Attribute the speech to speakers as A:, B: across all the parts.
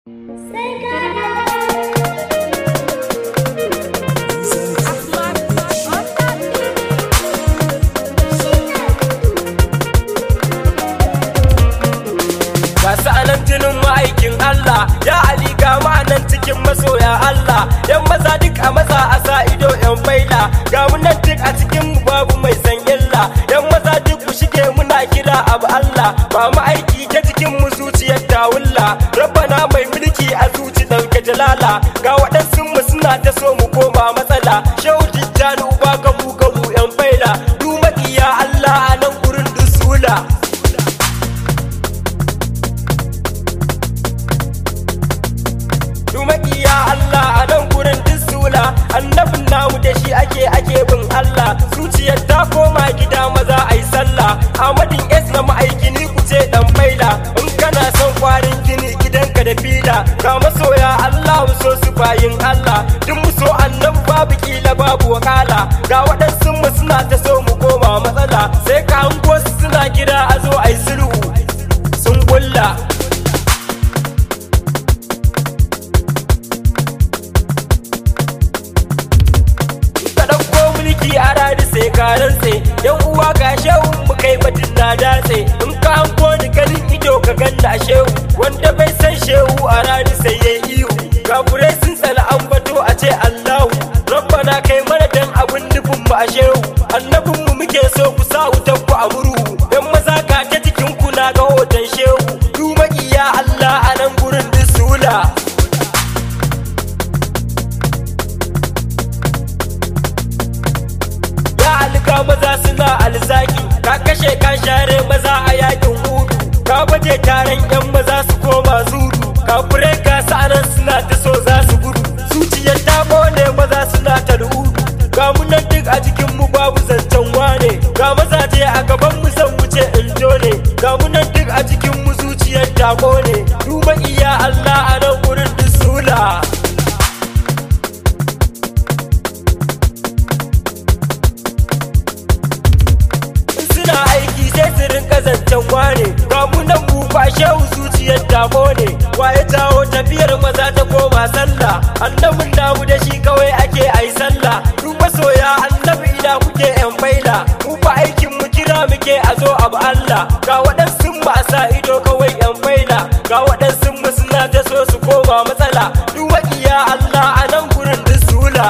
A: Gasu anan jinin ma'aikin Allah ya Ali ga ma'anan cikin masoya Allah yan maza duk a maza a sa ido yan baila ga mu nan duk a cikin mu babu mai san illa yan maza duk ku shige muna kira abu Allah ba mu aiki ta cikin mu zuciyar tawulla rabbana mai mulki a zuci dauke jalala ga waɗansu mu suna ta so mu koma matsala shehu tijjani uba gabu gabu yan baila du maƙiya Allah a nan gurin dusula Dumakiya Allah a nan gurin sula annabin namu da shi ake ake bin Allah zuciyar ta koma gida maza ai sallah Ahmadin S na ma'aikini ku ce dan baila in kana son kwarin gini gidanka da fila ga masoya Allah mu so su bayin Allah duk mu so annabi babu kila babu wakala ga waɗansu mu suna ta so mu koma matsala sai ka hango su suna gida a zo ai sulhu sun kulla ka ɗauko mulki a rari sai ka rantse yan uwa ga shehu mu kai batun na datse in ka hanko ni ganin ido ka ganna a shehu wanda bai san shehu a rari sai ya ihu kafurai sun tsala an bato a ce allahu rabbana kai mana dan abun nufin mu a shehu annabin mu muke so ku sa wutan ku a murhu dan maza ka ta cikin ku na ga hoton shehu du maƙiya allah a nan gurin dusula ya alga maza suna alzaki ka kashe ka share maza a yakin hudu ka baje taron yan maza su koma zudu ka fure ka sa'anan suna ta so za su gudu zuciyar ta ne maza suna ta rudu ga mu nan duk a jikin mu babu zancen wane ga mazaje a gaban mu zan wuce in ne ga mu nan duk a jikin mu zuciyar ta ne duba iya Allah a nan gurin dusula suna aiki sai su rinka zancen wane ga mu nan mu fa shehu zuciyar damo ne waye jawo tafiyar maza ta koma sallah annabin namu da shi kawai ake ai sallah duk masoya annabi ina kuke yan baila mu fa aikin mu kira muke a zo abu Allah ga waɗansu mu a sa ido kawai yan baila ga waɗansu mu suna ta so su koma matsala duk waƙiya Allah a nan gurin dusula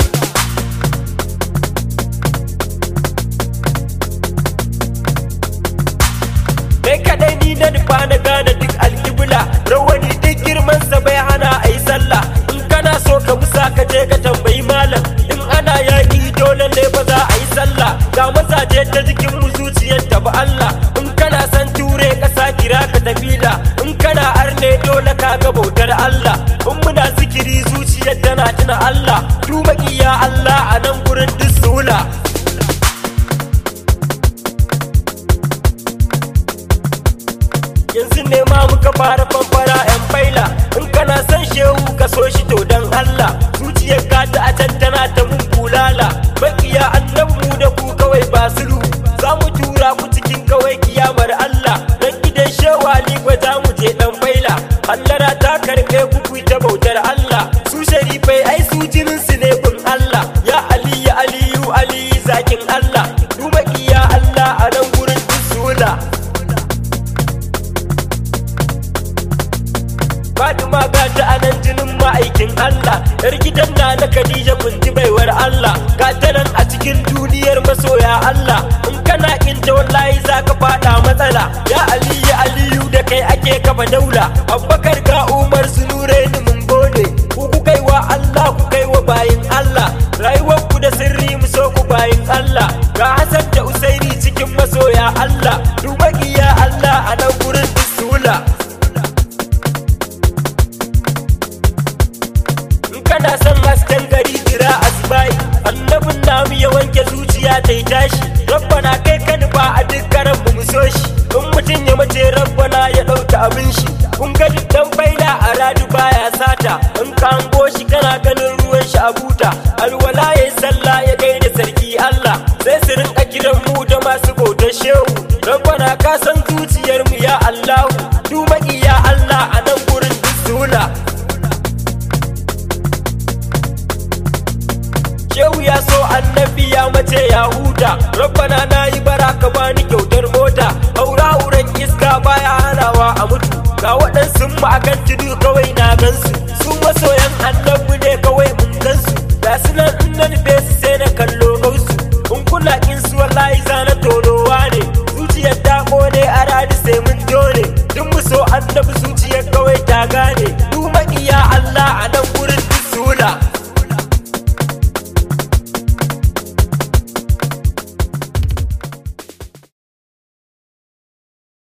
A: kai kadai ni na nufa na gane duk alkibla rawani duk girman sa bai hana a yi sallah in kana so ka musa ka je ka tambayi malam in ana yaƙi dole ne ba za a yi sallah ga mazaje ta jikin mu zuciyar ta ba Allah in kana san ture kasa kira ka tafila in kana arne dole ka ga bautar Allah in muna zikiri zuciyar tana tuna Allah du maƙiya Allah a nan gurin dusula yanzu ne ma muka fara fanfara yan baila in kana son shehu ka so shi to dan Allah zuciyar ka ta a can tana ta mun bulala makiya annabi mu da ku kawai ba sulu za mu tura ku cikin kawai kiyamar Allah dan gidan shewa ni ba za mu je dan baila hallara ta karbe ku ku ta bautar Allah su sharifai ai su jinin su ne bin Allah ya Ali ya Aliyu Ali zakin Allah du makiya Allah a nan gurin dusula Fatima ga ta anan jinin ma'aikin Allah Yar gidan na na Khadija kunji baiwar Allah Ga ta nan a cikin duniyar masoya Allah In kana kinta wallahi za ka fada matsala Ya Ali ya Aliyu da kai ake kafa daula Abubakar ga Umar su nure ni mun gode Ku ku kai wa Allah ku kai wa bayin Allah Rayuwar ku da sirri mu so ku bayin Allah Ga Hassan da Usaini cikin masoya Allah Dubagiya Allah a nan gurin dusula in kana son hasken gari jira asbai annabin namu ya wanke zuciya ta yi tashi rabbana kai ka nufa a duk karan mu so shi in mutum ya mace rabbana ya ɗauka abin shi kun ga dan baila a radu baya sata in ka hango shi kana ganin ruwan shi a buta alwala ya sallah ya gaida sarki Allah sai su rinka kiran mu da masu bautar shehu rabbana ka san zuciyar mu ya Allahu du ya Allah a nan gurin duk wuna Shehu ya so annabi ya mace ya huta Rabbana na yi baraka bani kyautar mota Haura uran iska baya hanawa a mutu Ga waɗansu mu akan tudu kawai na gansu Su masoyan annabi